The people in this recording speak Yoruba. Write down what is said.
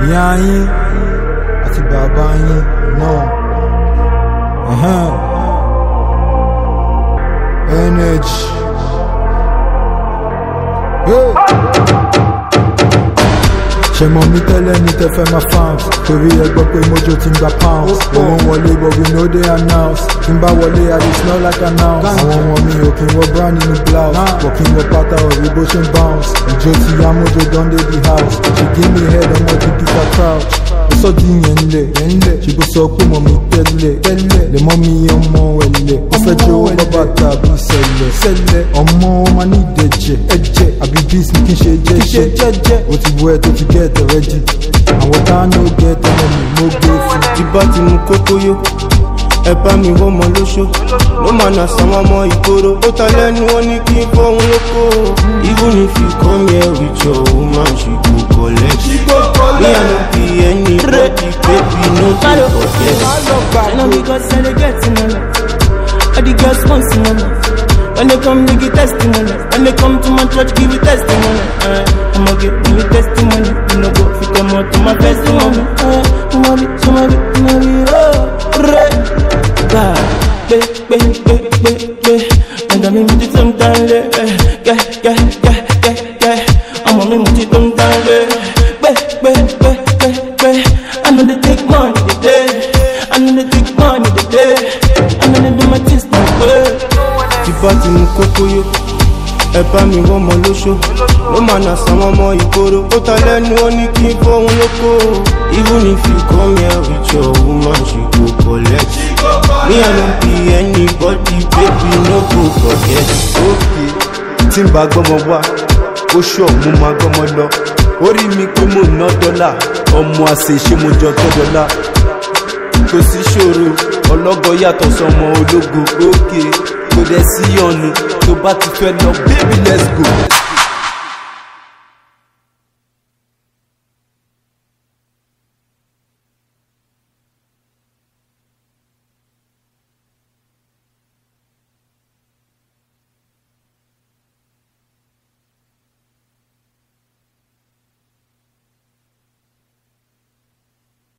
ìyá yín àti bàbá yín náà. Ẹ̀hẹ́n. Energy. Hey. ṣe mọ mi tẹ́lẹ̀ ní tẹ́fẹ́ máa fans torí ẹ gbọ́ pé mojo ti ń gba pounds owó ń wọlé but we no dey announce tí n bá wọlé i dey smell like announce àwọn ọmọ mi ò kí n wọ brown nínú blouse but kí n wọ pátá òrí bó ṣe ń bounce ìjó ti yá mojo don dey the house she give me head ọmọ ti peter crouch ó sọ di yẹn ńlẹ̀ ṣùgbọ́n sọ pé mọ̀ mi tẹ́lẹ̀ lè mọ́ mi ọmọ ẹ̀lẹ̀ ó fẹ́ jẹ́ owó bàbá tàbí sẹ̀lẹ̀ ọmọ ó máa ní ìdẹ̀jẹ̀ ẹ̀jẹ̀ àbí bíis ní kí n ṣe jẹ́jẹ́ ó ti wọ ẹ tó ti gẹ́ ẹ̀tẹ̀ rẹ́jì àwọn tá a ní ó gẹ́ ẹ̀tẹ̀ mọ́ mi mo gbé fún. tí bá ti mú kókó yó ẹ bá mi wọ́n mọ lóṣó ló máa nà sàn ọmọ ìgboro ó ta lẹ́nu ó ní kí n fọ́hún lóko even if you come here with your woman she go collect me i no be anybody baby no dey forget. I know because I dey get money. All the girls want some money. When they come, they give testimony. When they come to my church, give you testimony. Uh, I'ma give me testimony. You know, go if you come out to my testimony. Uh, I'ma be, I'ma be, I'ma be, oh, right. God, be, be, be, be, be. And I'm in the same time, eh, yeah, yeah, yeah, yeah, yeah. I'm on the same time, eh, be, be, be, be, be. I know they take money, they day. I know they take money, they day. I know they do my things my way. tí bá ti mú kókó yó ẹ bá mi wọ́n mọ lóṣó ló máa nà sàn ọmọ ìgboro ó ta lẹ́nu ó ní kí n fọ́hún lóko even if you come here with your woman she go collect me i no be anybody baby no go forget. òkè tí n bá gbọ́mọ wá ó ṣọ̀ mo máa gbọ́mọ lọ orí mi pé mo ná dọ́là ọmọ àṣẹ ṣé mo jọ tọ́ dọ́là kò sí ṣòro ọlọ́gọ yàtọ̀ sọmọ ológo òkè kò dẹ̀ sí ọ̀nù tó bá ti fẹ́ lọ baby let's go.